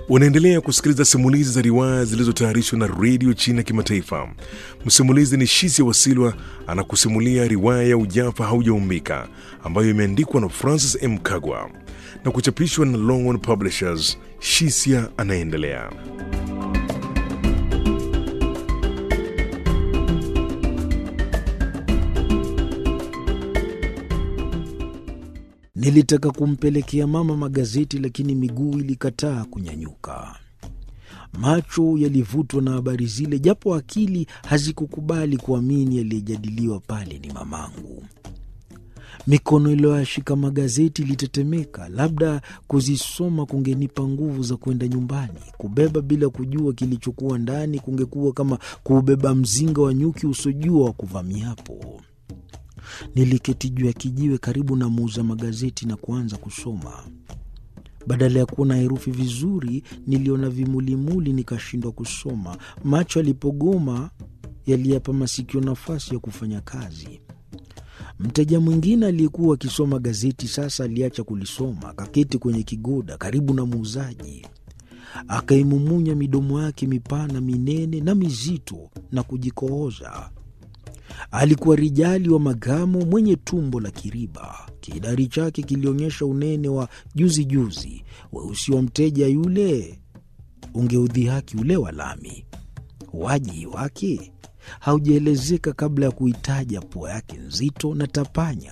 Unaendelea kusikiliza simulizi za riwaya zilizotayarishwa na redio China Kimataifa. Msimulizi ni Shisia Wasilwa anakusimulia riwaya ya Ujafa Haujaumbika ambayo imeandikwa na Francis M. Kagwa na kuchapishwa na Longhorn Publishers. Shisia anaendelea. Nilitaka kumpelekea mama magazeti, lakini miguu ilikataa kunyanyuka. Macho yalivutwa na habari zile, japo akili hazikukubali kuamini yaliyejadiliwa pale ni mamangu. Mikono iliyoyashika magazeti ilitetemeka. Labda kuzisoma kungenipa nguvu za kwenda nyumbani. Kubeba bila kujua kilichokuwa ndani kungekuwa kama kuubeba mzinga wa nyuki usiojua wa kuvamiapo. Niliketi juu ya kijiwe karibu na muuza magazeti na kuanza kusoma. Badala ya kuona herufi vizuri, niliona vimulimuli, nikashindwa kusoma. Macho yalipogoma, yaliyapa masikio nafasi ya kufanya kazi. Mteja mwingine aliyekuwa akisoma gazeti sasa aliacha kulisoma, akaketi kwenye kigoda karibu na muuzaji, akaimumunya midomo yake mipana minene na mizito na kujikooza. Alikuwa rijali wa magamo mwenye tumbo la kiriba. Kidari chake kilionyesha unene wa juzi juzi. Weusi wa mteja yule ungeudhihaki ule wa lami. Waji wake haujaelezeka kabla ya kuitaja pua yake nzito na tapanya.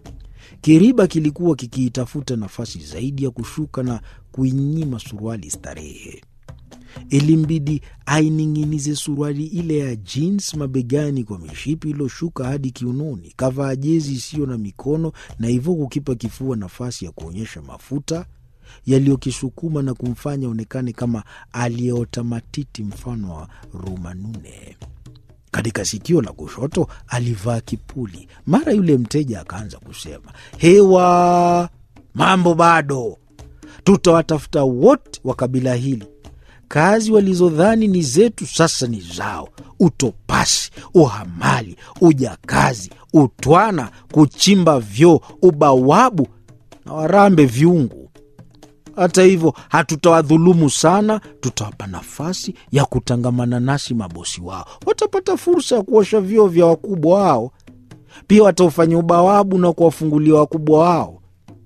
Kiriba kilikuwa kikiitafuta nafasi zaidi ya kushuka na kuinyima suruali starehe. Ilimbidi aining'inize suruali ile ya jeans mabegani kwa mishipi iliyoshuka hadi kiunoni. Kavaa jezi isiyo na mikono na hivyo kukipa kifua nafasi ya kuonyesha mafuta yaliyokisukuma na kumfanya onekane kama aliyeota matiti mfano wa rumanune. Katika sikio la kushoto alivaa kipuli. Mara yule mteja akaanza kusema, hewa, mambo bado, tutawatafuta wote wa kabila hili kazi walizodhani ni zetu sasa ni zao: utopasi, uhamali, ujakazi, utwana, kuchimba vyoo, ubawabu na warambe viungu. Hata hivyo, hatutawadhulumu sana, tutawapa nafasi ya kutangamana nasi. Mabosi wao watapata fursa ya kuosha vyoo vya wakubwa wao, pia wataufanya ubawabu na kuwafungulia wakubwa wao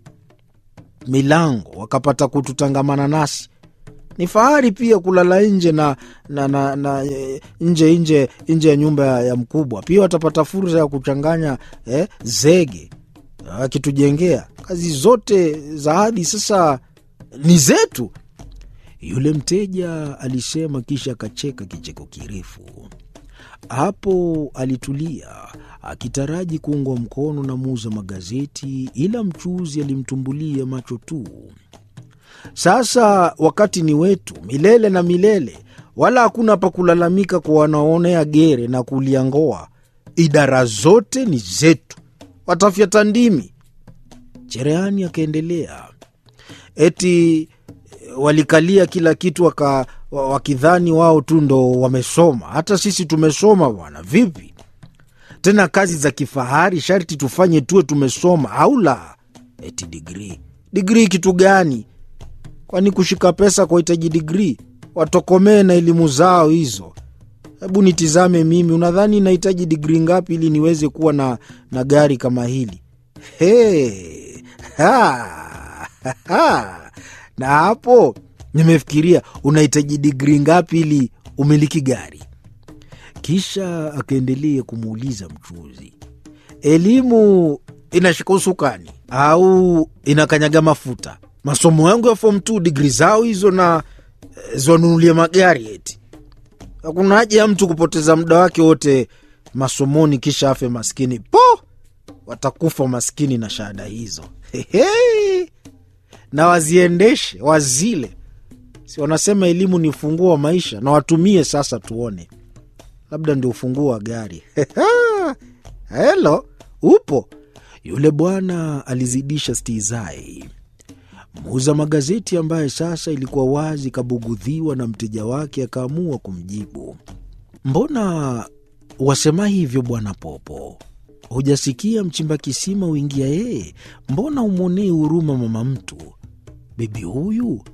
milango, wakapata kututangamana nasi ni fahari pia kulala nje na, na, na, na nje nje nje ya nyumba ya mkubwa. Pia watapata fursa ya kuchanganya eh, zege akitujengea. Kazi zote za hadi sasa ni zetu, yule mteja alisema, kisha akacheka kicheko kirefu. Hapo alitulia akitaraji kuungwa mkono na muuza magazeti, ila mchuzi alimtumbulia macho tu. Sasa wakati ni wetu milele na milele, wala hakuna pa kulalamika kwa wanaonea gere na kulia ngoa. Idara zote ni zetu, watafyata ndimi. Cherehani akaendelea, eti walikalia kila kitu waka, wakidhani wao tu ndo wamesoma. Hata sisi tumesoma bwana. Vipi tena kazi za kifahari sharti tufanye tuwe tumesoma au la? Eti digrii, digrii kitu gani? Kwani kushika pesa kwa hitaji digrii? Watokomee na elimu zao hizo. Hebu nitizame mimi, unadhani nahitaji digrii ngapi ili niweze kuwa na, na gari kama hili? Hey, ha, ha. Na hapo nimefikiria unahitaji digrii ngapi ili umiliki gari. Kisha akaendelea kumuuliza mchuzi, elimu inashika usukani au inakanyaga mafuta? Masomo yangu ya form 2 digri zao hizo na ziwanunulie magari eti? Hakuna haja ya mtu kupoteza muda wake wote masomoni kisha afe maskini. Po, watakufa maskini na shahada hizo. Hehe, na waziendeshe wazile, si wanasema elimu ni ufunguo wa maisha, na watumie sasa, tuone, labda ndio ufunguo wa gari. Helo, upo? Yule bwana alizidisha stizai. Muuza magazeti ambaye sasa ilikuwa wazi kabugudhiwa na mteja wake, akaamua kumjibu. Mbona wasema hivyo bwana Popo? Hujasikia mchimba kisima uingia yeye? Mbona umwonei huruma mama mtu? Bibi huyu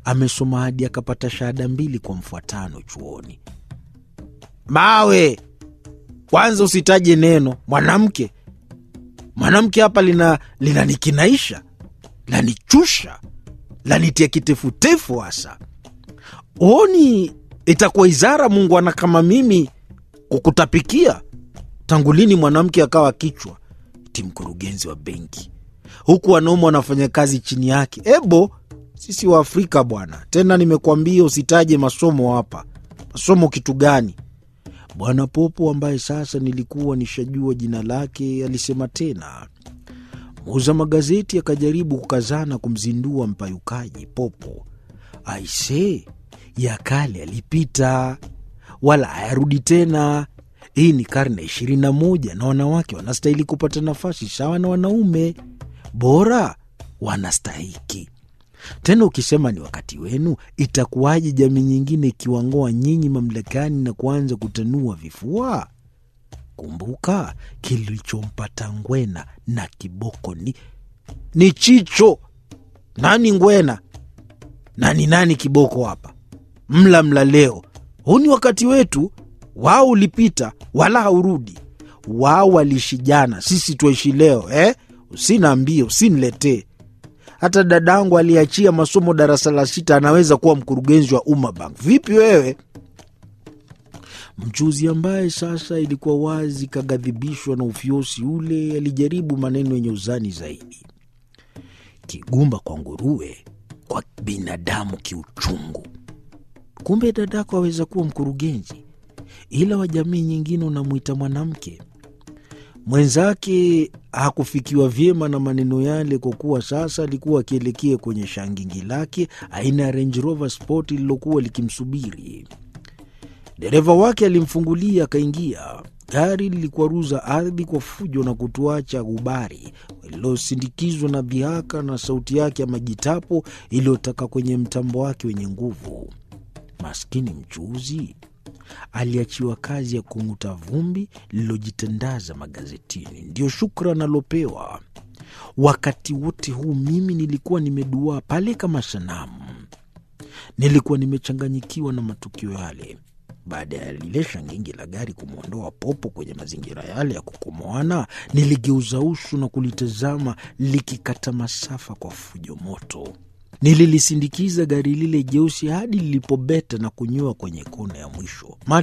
amesoma hadi akapata shahada mbili kwa mfuatano chuoni. Mawe, kwanza usitaje neno mwanamke. Mwanamke hapa lina linanikinaisha, lanichusha, lanitia kitefutefu hasa. Huoni itakuwa izara Mungu ana kama mimi kukutapikia? Tangu lini mwanamke akawa kichwa ti mkurugenzi wa benki, huku wanaume wanafanya kazi chini yake? Ebo, sisi wa Afrika bwana. Tena nimekuambia usitaje masomo hapa. Masomo kitu gani? Bwana Popo ambaye sasa nilikuwa nishajua jina lake alisema tena. Muuza magazeti akajaribu kukazana kumzindua mpayukaji Popo. Aise, ya kale yalipita, wala hayarudi tena. Hii ni karne ishirini na moja na wanawake wanastahili kupata nafasi sawa na wanaume, bora wanastahiki tena. Ukisema ni wakati wenu, itakuwaje jamii nyingine ikiwangoa nyinyi mamlakani na kuanza kutanua vifua? Kumbuka kilichompata Ngwena na Kiboko ni, ni chicho. Nani Ngwena na ni nani Kiboko hapa? Mla mla leo, huu ni wakati wetu. Wao ulipita wala haurudi. Wao waliishi jana, sisi tuishi leo eh? Usinaambie, usiniletee. Hata dadangu aliachia masomo darasa la sita anaweza kuwa mkurugenzi wa Umma Bank. Vipi wewe? Mchuzi ambaye sasa ilikuwa wazi kaghadhibishwa na ufyosi ule, alijaribu maneno yenye uzani zaidi. Kigumba kwa nguruwe, kwa binadamu kiuchungu. Kumbe dadako aweza kuwa mkurugenzi, ila wa jamii nyingine unamwita mwanamke. Mwenzake hakufikiwa vyema na maneno yale, kwa kuwa sasa alikuwa akielekea kwenye shangingi lake aina ya Range Rover Sport lililokuwa likimsubiri. Dereva wake alimfungulia akaingia. Gari lilikwaruza ardhi kwa fujo na kutuacha gubari lililosindikizwa na dhihaka na sauti yake ya majitapo iliyotaka kwenye mtambo wake wenye nguvu. Maskini mchuuzi aliachiwa kazi ya kung'uta vumbi lililojitandaza magazetini, ndiyo shukran alopewa. Wakati wote huu mimi nilikuwa nimeduaa pale kama sanamu, nilikuwa nimechanganyikiwa na matukio yale. Baada ya lile shangingi la gari kumwondoa Popo kwenye mazingira yale ya kukomoana, niligeuza uso na kulitazama likikata masafa kwa fujo moto. Nililisindikiza gari lile jeusi hadi lilipobeta na kunyoa kwenye kona ya mwisho.